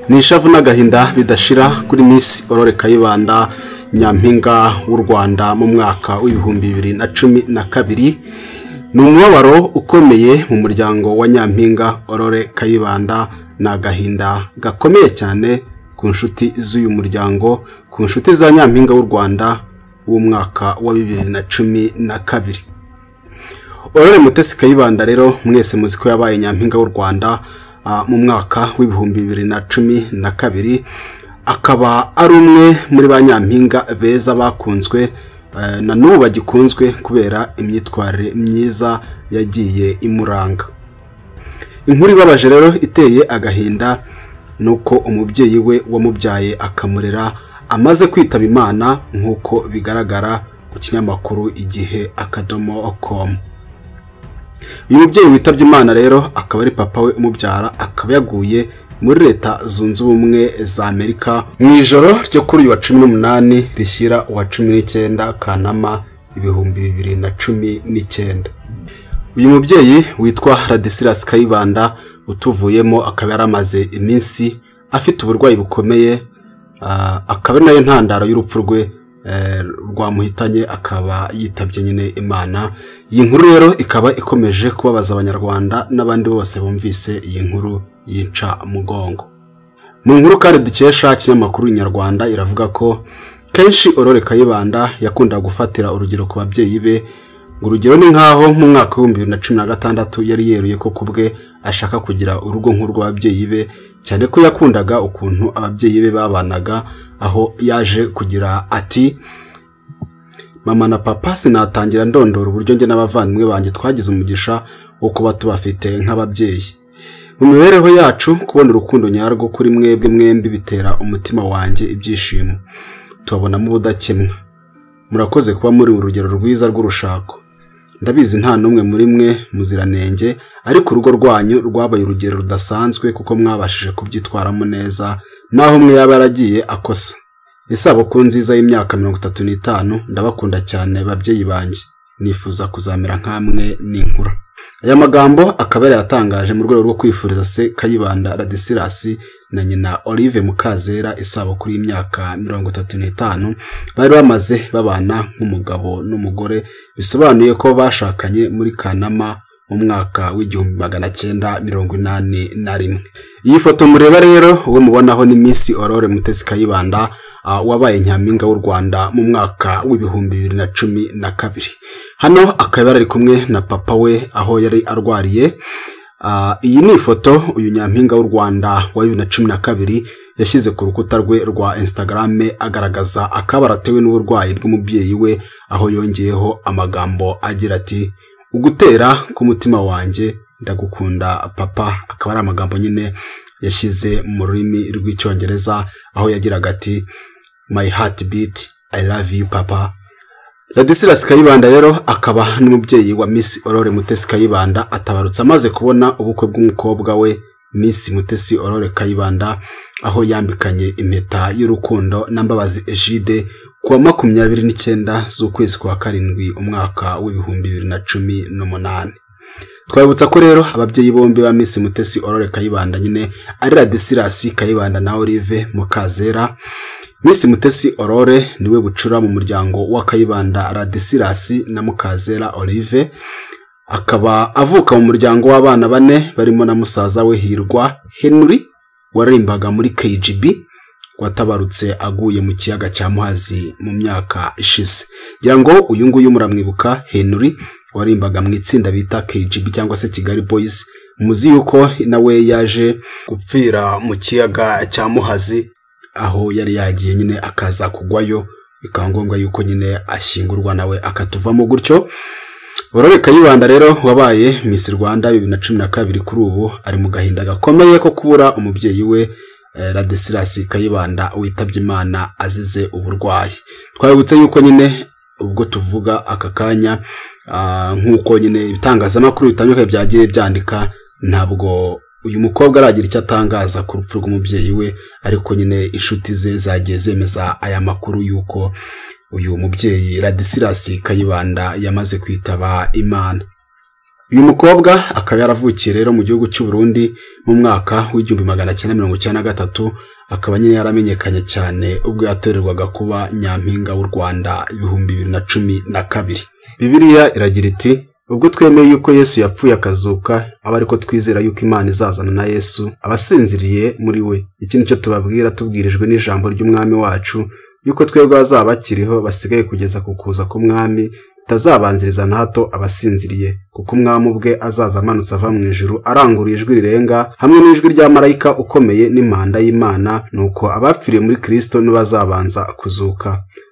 ni ishavu n'agahinda bidashira kuri Miss Aurore Kayibanda nyampinga w'u Rwanda mu mwaka w'ibihumbi bibiri na cumi na kabiri ni umubabaro ukomeye mu muryango wa nyampinga Aurore Kayibanda ni agahinda gakomeye cyane ku nshuti z'uyu muryango ku nshuti za nyampinga w'u Rwanda w'umwaka wa bibiri na cumi na kabiri Aurore Mutesi Kayibanda rero mwese muzi ko yabaye nyampinga w'u Rwanda mu mwaka w'ibihumbi bibiri na cumi na kabiri akaba ari umwe muri ba nyampinga beza bakunzwe na n'ubu bagikunzwe kubera imyitwarire myiza yagiye imuranga inkuru ibabaje rero iteye agahinda ni uko umubyeyi we wamubyaye akamurera amaze kwitaba imana nk'uko bigaragara ku kinyamakuru igihe akadomo komu uyu mubyeyi witabye imana rero akaba ari papa we umubyara akaba yaguye muri leta zunze ubumwe za amerika mu ijoro ryo kuri uyu wa cumi n'umunani rishyira uwa cumi n'icyenda kanama ibihumbi bibiri na cumi n'icyenda uyu mubyeyi witwa radisilas kayibanda utuvuyemo akaba yaramaze iminsi afite uburwayi bukomeye akaba ari nayo ntandaro y'urupfu rwe rwamuhitanye akaba yitabye nyine imana iyi nkuru rero ikaba ikomeje kubabaza abanyarwanda n'abandi bose bumvise iyi nkuru yica mugongo mu nkuru kandi dukesha ikinyamakuru nyarwanda iravuga ko kenshi Aurore Kayibanda yakunda gufatira urugero ku babyeyi be urugero ni nk'aho mu mwaka w'ibihumbi bibiri na cumi na gatandatu yari yeruye ko ku bwe ashaka kugira urugo nk'urw'ababyeyi be cyane ko yakundaga ukuntu ababyeyi be babanaga aho yaje kugira ati mama na papa sinatangira ndondora uburyo njye n'abavandimwe banjye twagize umugisha wo kuba tubafite nk'ababyeyi mu mibereho yacu kubona urukundo nyarwo kuri mwebwe mwembi bitera umutima wanjye ibyishimo tubabonamo ubudakemwa murakoze kuba muri urugero rwiza rw'urushako ndabizi nta n'umwe muri mwe muziranenge ariko urugo rwanyu rwabaye urugero rudasanzwe kuko mwabashije kubyitwaramo neza naho umwe yaba yaragiye akosa isabukuru nziza y'imyaka mirongo itatu n'itanu ndabakunda cyane babyeyi banjye nifuza kuzamera nk'amwe n'inkura aya magambo akaba yari yatangaje mu rwego rwo kwifuriza se kayibanda radisilasi na nyina olive mukazera isabukuru y'imyaka mirongo itatu n'itanu bari bamaze babana nk'umugabo n'umugore bisobanuye ko bashakanye muri kanama mu mwaka w'igihumbi magana cyenda mirongo inani na rimwe iyi foto mureba rero uwo mubonaho ni minsi Aurore mutesi kayibanda wabaye nyampinga w'u rwanda mu mwaka w'ibihumbi bibiri na cumi na kabiri hano akaba yari ari kumwe na papa we aho yari arwariye iyi ni ifoto uyu nyampinga w'u rwanda wa bibiri na cumi na kabiri yashyize ku rukuta rwe rwa Instagram agaragaza akaba aratewe n'uburwayi bw'umubyeyi we aho yongeyeho amagambo agira ati ugutera k'umutima wanjye ndagukunda papa akaba ari amagambo nyine yashyize mu rurimi rw'icyongereza aho yagiraga ati my heart beat i love you papa radisilas kayibanda rero akaba n'umubyeyi wa miss aurore mutesi kayibanda atabarutse amaze kubona ubukwe bw'umukobwa we miss mutesi aurore kayibanda aho yambikanye impeta y'urukundo na mbabazi ejide kuwa makumyabiri n'icyenda z'ukwezi kwa karindwi umwaka w'ibihumbi bibiri na cumi n'umunani twabibutsa ko rero ababyeyi bombi ba Miss mutesi Aurore kayibanda nyine ari radisirasi kayibanda na olive mukazera Miss mutesi Aurore niwe bucura mu muryango wa kayibanda radisirasi na mukazera olive akaba avuka mu muryango w'abana bane barimo na musaza we hirwa henry waririmbaga muri kgb watabarutse aguye mu kiyaga cya muhazi mu myaka ishize ngira ngo uyu nguyu muramwibuka henry warimbaga mu itsinda bita kgb cyangwa se kigali boys muzi yuko nawe yaje gupfira mu kiyaga cya muhazi aho yari yagiye nyine akaza kugwayo bikaba ngombwa yuko nyine ashyingurwa nawe akatuvamo gutyo Aurore Kayibanda rero wabaye Miss Rwanda bibiri na cumi na kabiri kuri ubu ari mu gahinda gakomeye ko kubura umubyeyi we Radisilas Kayibanda witabye Imana azize uburwayi twabibutse yuko nyine ubwo tuvuga aka kanya nk'uko nyine ibitangazamakuru bitandukanye byagiye byandika ntabwo uyu mukobwa aragira icyo atangaza ku rupfu rw'umubyeyi we ariko nyine inshuti ze zagiye zemeza aya makuru y'uko uyu mubyeyi Radisilas Kayibanda yamaze kwitaba Imana uyu mukobwa akaba yaravukiye rero mu gihugu cy'u Burundi mu mwaka w'igihumbi magana cyenda mirongo icyenda na gatatu akaba nyine yaramenyekanye cyane ubwo yatorerwaga kuba nyampinga w'u Rwanda ibihumbi bibiri na cumi na kabiri bibiliya iragira iti ubwo twemeye yuko yesu yapfuye akazuka aba ariko twizera yuko imana izazana na yesu abasinziriye muri we iki nicyo tubabwira tubwirijwe n'ijambo ry'umwami wacu yuko twebwe bazaba bakiriho basigaye kugeza ku kuza k'umwami itazabanziriza na hato abasinziriye kuko umwami ubwe azaza amanutse ava mu ijuru arangurura ijwi rirenga hamwe n'ijwi rya marayika ukomeye n'impanda y'imana nuko abapfiriye muri kirisito ntibazabanza kuzuka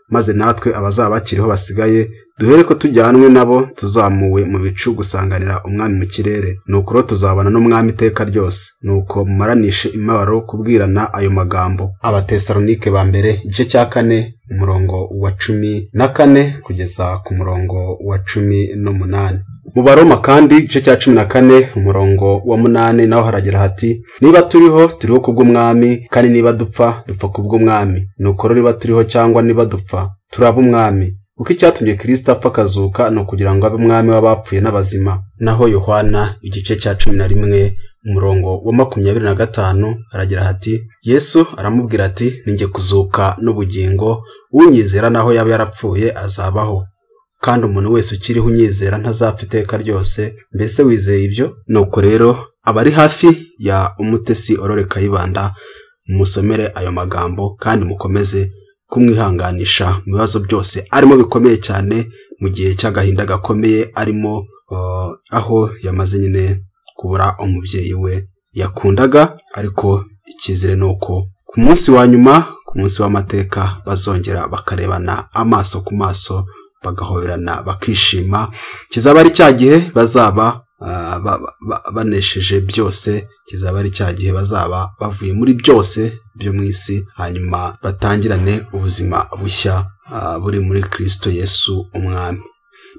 maze natwe abazaba bakiriho basigaye duhere ko tujyanwe nabo tuzamuwe mu bicu gusanganira umwami mu kirere nuko rero tuzabana n'umwami iteka ryose nuko mumaranishe imibabaro kubwirana ayo magambo abatesalonike ba mbere igice cya kane umurongo wa cumi na kane kugeza ku murongo wa cumi n'umunani mu baroma kandi igice cya cumi na kane umurongo wa munani naho haragira hati niba turiho turiho kubw'umwami kandi niba dupfa dupfa kubw'umwami nuko rero niba turiho cyangwa niba dupfa turaba umwami kuko icyatumye kirisita apfa akazuka ni ukugira ngo abe umwami w'abapfuye n'abazima naho yohana igice cya cumi na rimwe umurongo wa makumyabiri na gatanu aragira hati yesu aramubwira ati ninjye kuzuka n'ubugingo unyizera naho yaba yarapfuye azabaho kandi umuntu wese ukiriho unyizera ntazapfa iteka ryose mbese wizeye ibyo nuko rero abari hafi ya umutesi orore kayibanda musomere ayo magambo kandi mukomeze kumwihanganisha mu bibazo byose arimo bikomeye cyane mu gihe cy'agahinda gakomeye arimo aho yamaze nyine kubura umubyeyi we yakundaga ariko icyizere ni uko ku munsi wa nyuma ku munsi w'amateka bazongera bakarebana amaso ku maso bagahoberana bakishima kizaba ari cya gihe bazaba banesheje byose kizaba ari cya gihe bazaba bavuye muri byose byo mu isi hanyuma batangirane ubuzima bushya buri muri kirisito yesu umwami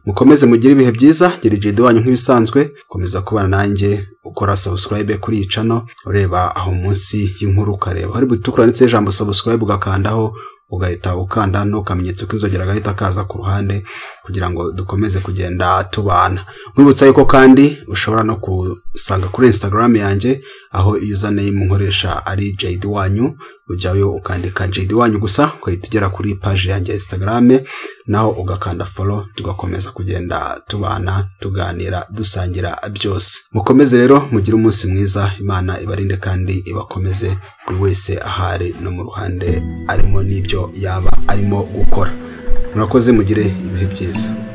mukomeze mugire ibihe byiza geragere wanyu nk'ibisanzwe komeza kubana nanjye ukora sabusikarayibe kuri iyi cano ureba aho munsi y'inkuru ukareba hari butukura ndetse ijambo sabusikarayibe ugakandaho ugahita ukanda n'ukamenyetso k'inzogera gahita kaza ku ruhande kugira ngo dukomeze kugenda tubana nkwibutsa yuko kandi ushobora no gusanga kuri instagram yanjye aho username nkoresha ari jd wanyu ujyayo ukandika jd wanyu gusa ugahita ugera kuri paji yanjye ya instagram naho ugakanda follow tugakomeza kugenda tubana tuganira dusangira byose mukomeze rero mugire umunsi mwiza imana ibarinde kandi ibakomeze buri wese ahari no mu ruhande arimo n'ibyo yaba arimo gukora murakoze mugire ibihe byiza